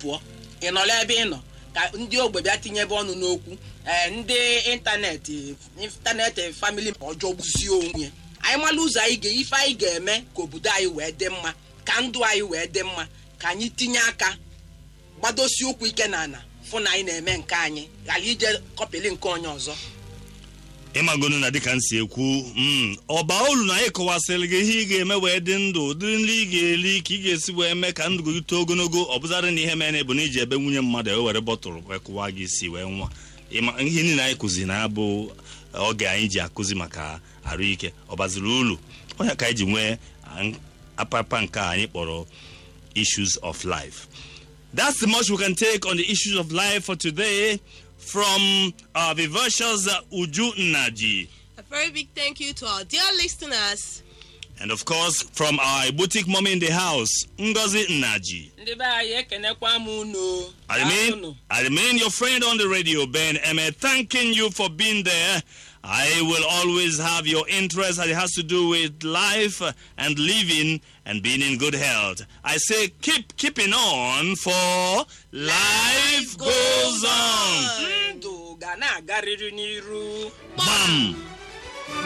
pụọ ị nọrọ ebe ị nọ ka ndị ogbe bịa tinyebe ọnụ n'okwu ee ndị ịntanetị ịntanetị famili ọjọọ gbuzie onwe anyị mala ụzọ anyị ga ife anyị ga-eme ka obodo anyị wee dị mma ka ndụ anyị wee dị mma ka anyị tinye aka gbadosi ụkwụ ike na ana fụ na anyị na-eme nke anyị ghara ije kọpịlị nke onye ọzọ ịmagonu na dịka m si ekwu mm, ọba olu na anyị kọwasịrị gị ihe ị ga-eme wee dị ndụ ụdịrị nri ị ga-eri ka ị ga-esi wee mee ka ndụ gị too ogologo ọ bụzarị na ihe mere bụ na iji ebe nwunye mmadụ e were bọtụlụ wee kụwa gị isi wee nwa Ịma- ihe niile anyị kụzi na abụ oge anyị ji akụzi maka arụike ọ baziri ulu onye ka anyị ji nwee ah, apapa nke a anyị kpọrọ issues of life That's the much we can take on the issues of life for today from our vivacious uh, Uju Naji. A very big thank you to our dear listeners. And of course, from our boutique mommy in the house, Ngozi Naji. ndị be anyị ekenekwa m unu I remain, I remain your friend on the radio, Ben Emme, thanking you for being there. I will always have your interest as it has to do with life uh, and living and being in good health. I say keep keeping on for life goes on. ndụ ga na-agarịrị n'iru Bam!